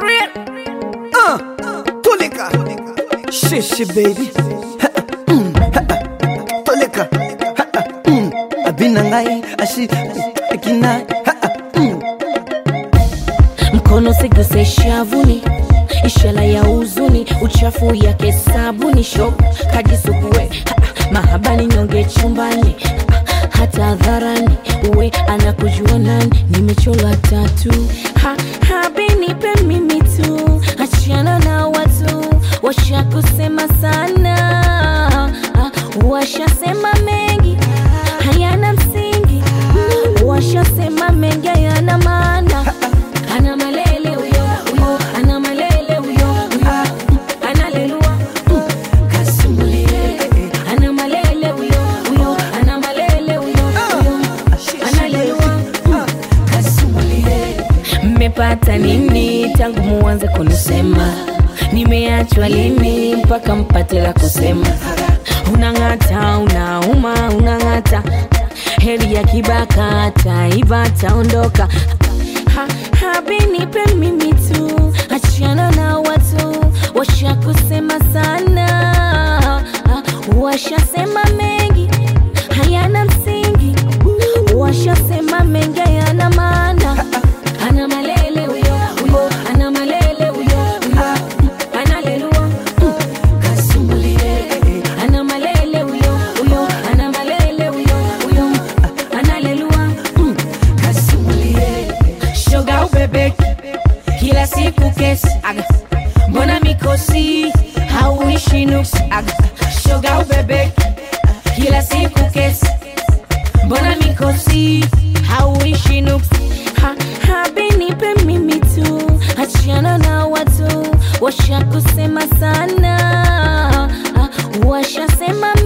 real. Uh, Tulika. Shishi baby. Ha, mm, ha, Tulika. Ha, mm, Abina ngai ashi akina. Ha, mm. mkono siguse shavuni ishara ya huzuni uchafu yake sabuni shop kajisukue Ha, mahabani nyonge chumbani Ha, hata hadharani uwe anakujua nani nimechola tatu ha, habinipe mimi tu achana na watu washakusema sana Ha, washasema mengi hayana msingi washasema mengi hayana maana ana malele huyo huyo ana malele huyo huyo analelua kasumulie ana malele huyo huyo ana malele huyo huyo analelua kasumulie mmepata nini tangu muanze kunisema nimeachwa lini mpaka mpate la kusema unang'ata unauma unang'ata heri ya kibaka taiva taondoka ha, habinipe mimi tu achana na watu washakusema sana ha, washasema mengi hayana msingi washasema mengi hayana maana ana malele huyo huyo ana malele huyo huyo analelua kasumbulie ana malele huyo huyo ana malele huyo huyo analelua kasumbulie shoga ubebeki kila siku kesi aga mbona mikosi hauishi nuksi aga shoga ubebeki kila siku kesi mbona mikosi hauishi nuksi ha, habinipe mimi tu achana na watu washakusema sana ha, washasema